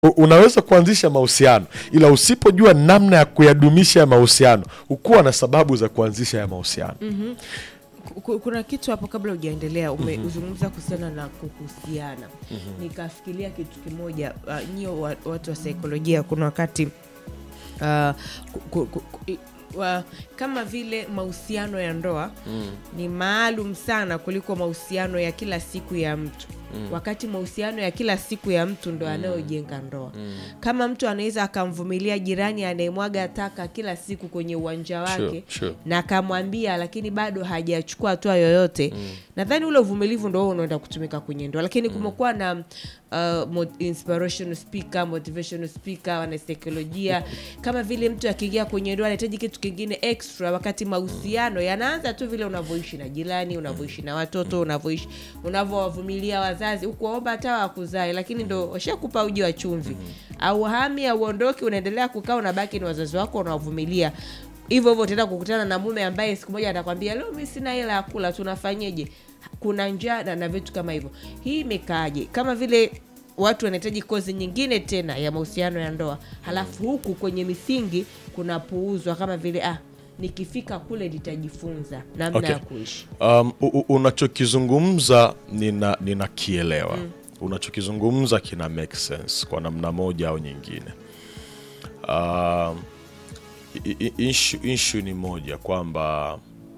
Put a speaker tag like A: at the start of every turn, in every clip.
A: U- unaweza kuanzisha mahusiano ila usipojua namna ya kuyadumisha ya mahusiano hukuwa na sababu za kuanzisha ya mahusiano
B: Ku- ku- kuna kitu hapo kabla hujaendelea umezungumza kuhusiana na kuhusiana nikafikiria kitu kimoja uh, nyio wa, watu wa saikolojia kuna wakati uh, ku, ku, ku, ku, i- wa, kama vile mahusiano ya ndoa ni maalum sana kuliko mahusiano ya kila siku ya mtu wakati mahusiano ya kila siku ya mtu ndo anayojenga ndoa kama mtu anaweza akamvumilia jirani anayemwaga taka kila siku kwenye uwanja wake
A: Sure, sure.
B: na akamwambia lakini bado hajachukua hatua yoyote nadhani ule uvumilivu ndo huo unaenda kutumika kwenye ndoa lakini kumekuwa na uh, mo- inspirational speaker motivational speaker wanasaikolojia kama vile mtu akiingia kwenye ndoa anahitaji kitu kingine extra wakati mahusiano yanaanza tu vile unavyoishi na jirani unavyoishi na watoto unavyoishi unavyowavumilia wazazi ukuwaomba hata wakuzae lakini ndo washakupa uji wa chumvi au hami auondoki unaendelea kukaa unabaki ni wazazi wako unawavumilia hivyo hivyo utaenda kukutana na mume ambaye siku moja atakwambia leo mi sina hela ya kula tunafanyeje kuna njaa na- na vitu kama hivyo hii imekaaje kama vile watu wanahitaji kozi nyingine tena ya mahusiano ya ndoa halafu huku kwenye misingi kunapuuzwa kama vile ah nikifika kule nitajifunza namna
A: Okay.
B: ya kuishi
A: um, u- u- unachokizungumza nina ninakielewa unachokizungumza kina make sense kwa namna moja au nyingine um, i- i- issue, issue ni moja kwamba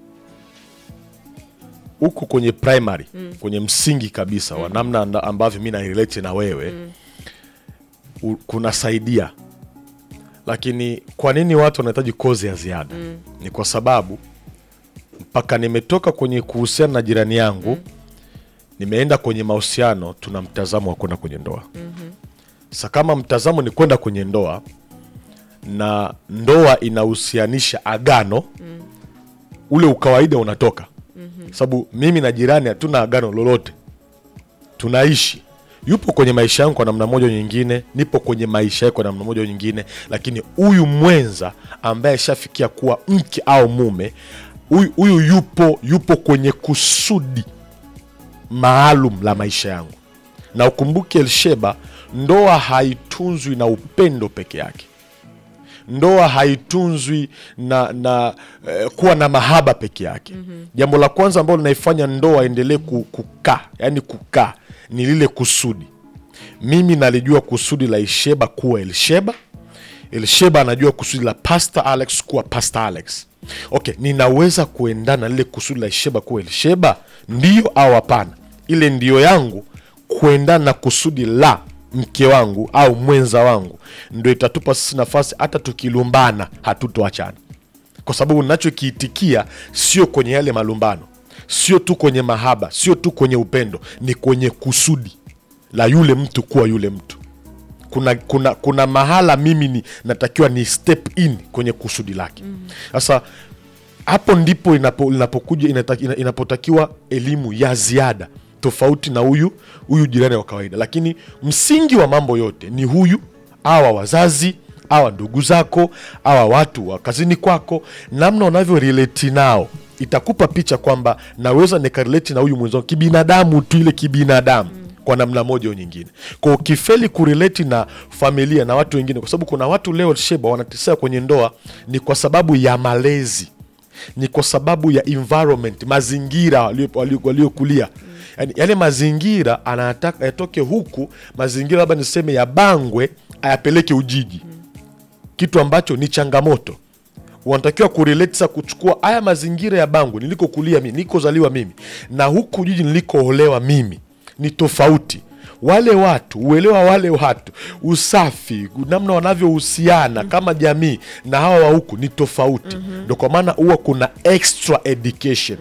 A: huku kwenye primary kwenye msingi kabisa wa namna anda- ambavyo mi narelate na wewe u- kunasaidia lakini kwa nini watu wanahitaji kozi ya ziada ni kwa sababu mpaka nimetoka kwenye kuhusiana na jirani yangu nimeenda kwenye mahusiano tuna mtazamo wa kwenda kwenye ndoa sa kama mtazamo ni kwenda kwenye ndoa na ndoa inahusianisha agano ule ukawaida unatoka sababu mimi na jirani hatuna agano lolote tunaishi yupo kwenye maisha yangu kwa namna moja au nyingine nipo kwenye maisha yake kwa namna moja au nyingine lakini huyu mwenza ambaye ashafikia kuwa mke au mume huyu huyu yupo yupo kwenye kusudi maalum la maisha yangu na ukumbuke elsheba ndoa haitunzwi na upendo peke yake ndoa haitunzwi na, na eh, kuwa na mahaba peke yake jambo la kwanza ambalo linaifanya ndoa endelee ku- kukaa yani kukaa ni lile kusudi mimi nalijua kusudi la isheba kuwa elsheba elsheba anajua kusudi la pastor alex kuwa pastor alex okay ninaweza kuendana na lile kusudi la isheba kuwa elsheba ndio au hapana ile ndio yangu kuendana na kusudi la mke wangu au mwenza wangu ndo itatupa sisi nafasi hata tukilumbana hatutoachana kwa sababu nachokiitikia sio kwenye yale malumbano sio tu kwenye mahaba sio tu kwenye upendo ni kwenye kusudi la yule mtu kuwa yule mtu kuna, kuna, kuna mahala mimi ni natakiwa ni step in kwenye kusudi lake sasa hapo ndipo inapo, inapokuja inata, ina- inapotakiwa elimu ya ziada tofauti na huyu huyu jirani wa kawaida lakini msingi wa mambo yote ni huyu awa wazazi awa ndugu zako awa watu wa kazini kwako namna unavyo relate nao itakupa picha kwamba naweza nikarelate na huyu mwenzangu kibinadamu tu ile kibinadamu kwa namna moja au nyingine kwa ukifeli kurelate na familia na watu wengine kwa sababu kuna watu leo sheba wanateseka kwenye ndoa ni kwa sababu ya malezi ni kwa sababu ya environment mazingira walio- walio- waliokulia yani, yale mazingira anataka yatoke huku mazingira labda niseme ya bangwe ayapeleke ujiji kitu ambacho ni changamoto wanatakiwa kurelate sa kuchukua haya mazingira ya bangu nilikokulia mimi nilikozaliwa mimi na huku jiji nilikoolewa mimi ni tofauti wale watu uelewa wale watu usafi namna wanavyohusiana kama jamii na hawa wa huku ni tofauti ndo kwa maana huwa kuna extra education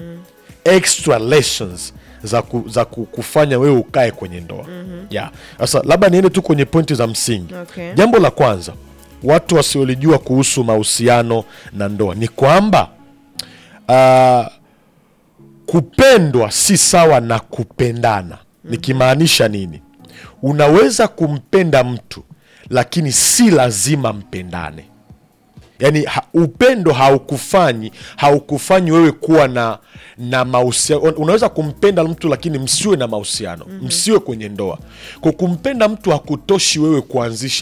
A: extra lessons za, ku, za ku, kufanya wewe ukae kwenye ndoa yeah. Sasa labda niende tu kwenye pointi za msingi
B: Okay.
A: jambo la kwanza watu wasiolijua kuhusu mahusiano na ndoa ni kwamba uh, kupendwa si sawa na kupendana nikimaanisha nini unaweza kumpenda mtu lakini si lazima mpendane yaani ha, upendo haukufanyi haukufanyi wewe kuwa na na mahusiano unaweza kumpenda mtu lakini msiwe na mahusiano msiwe kwenye ndoa kwa kumpenda mtu hakutoshi wewe kuanzisha